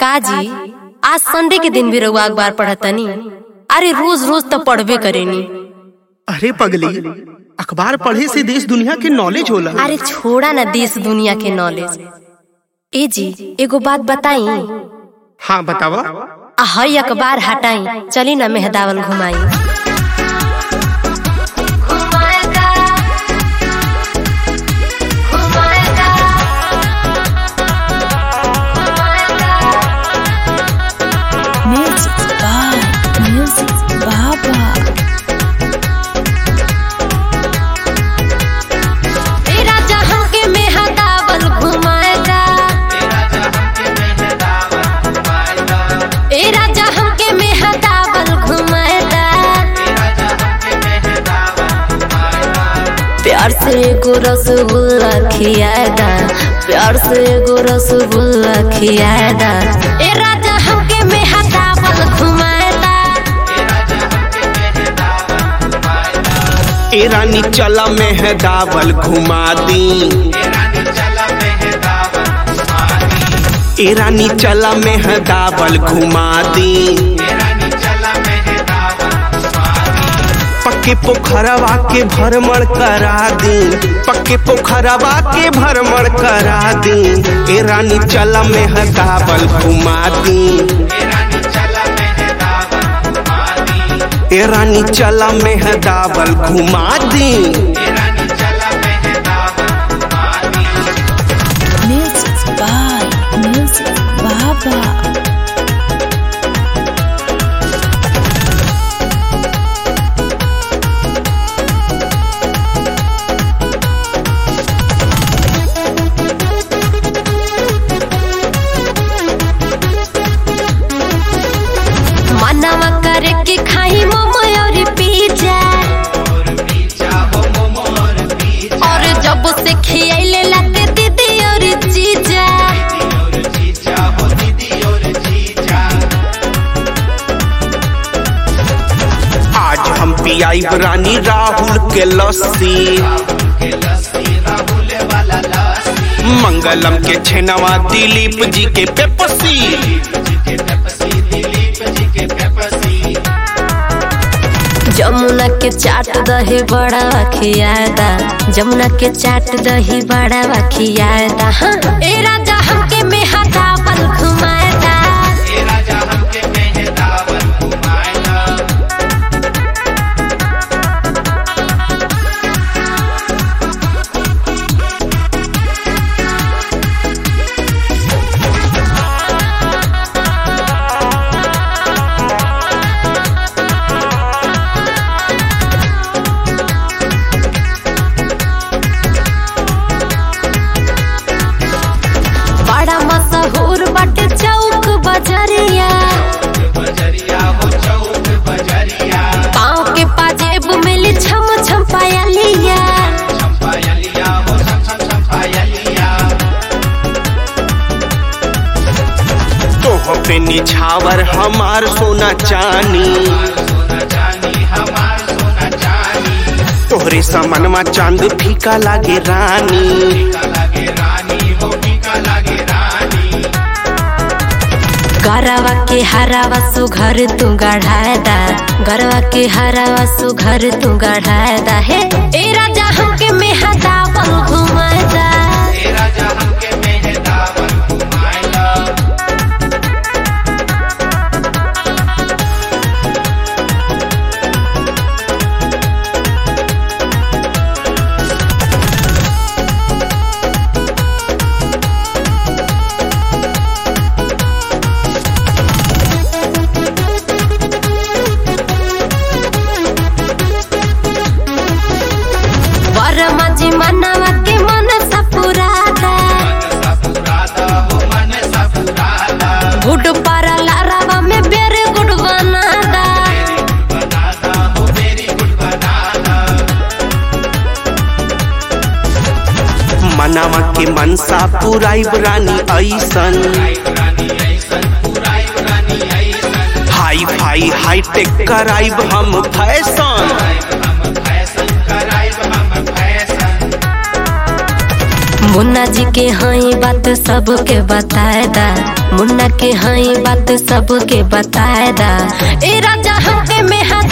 काजी आज संडे के दिन भी रउआ अखबार पढ़तनी अरे रोज रोज तो पढ़बे करेनी अरे पगली अखबार पढ़े से देश दुनिया के नॉलेज होला अरे छोड़ा ना देश दुनिया के नॉलेज ए जी एगो बात बताई हाँ बतावा आ हई अखबार हटाई चली ना मेहदावल घुमाई Music by Music Baba. ए राजा हमके मेहदावल घुमाएगा ए राजा हमके मेहदावल घुमाएगा प्यार से एगो रसगुल्ला खियाएगा प्यार से एगो रसगुल्ला खियाएगा ए राजा हमके मेहदावल घुमाएगा ए रानी चला मेहदावल घुमा दी ए रानी चला मेहदावल घुमा दी पक्के पोखरवा के भ्रमण करा दी पक्के पोखरवा के भ्रमण करा दी ए रानी चला मेहदावल घुमा दी ए रानी चला मेहदावल घुमा दी Music by Music Baba. मनवा करे के खाई मोमो और पिज्जा और जब से खियाइले लागे दीदी और जीजा आज हम पियाई रानी राहुल के लस्सी मंगलम के छेनवा दिलीप जी के पेपसी जमुना के चाट दही बड़ा खियादा जमुना के चाट दही बड़ा खियादा हाँ ए राजा हमके मेहदावल घुमाएगा बड़ा मशहूर बाटे चौक बजरिया पाँव के पाजेब मिली छम छम पायलिया तोह पे निछावर हमार सोना चानी तोहरे समनमा चांद फीका लागे रानी गरवा के हरावा सुघर तू गढ़ादा गरवा के हरावा सुघर तू गढ़ादा हे ए राजा हमके मेहदावल घुमाएगा बरमा जी मनवा के मन सपुरादा गुड पारा लारावा में बेरे गुड बनादा मनावा के मनसा पुराई रानी ऐसन हाई फाई हाई टेक कराइब हम फैशन मुन्ना जी के हई बात सबके बताए दा मुन्ना के हई बात सबके बताए दा ए राजा हमके में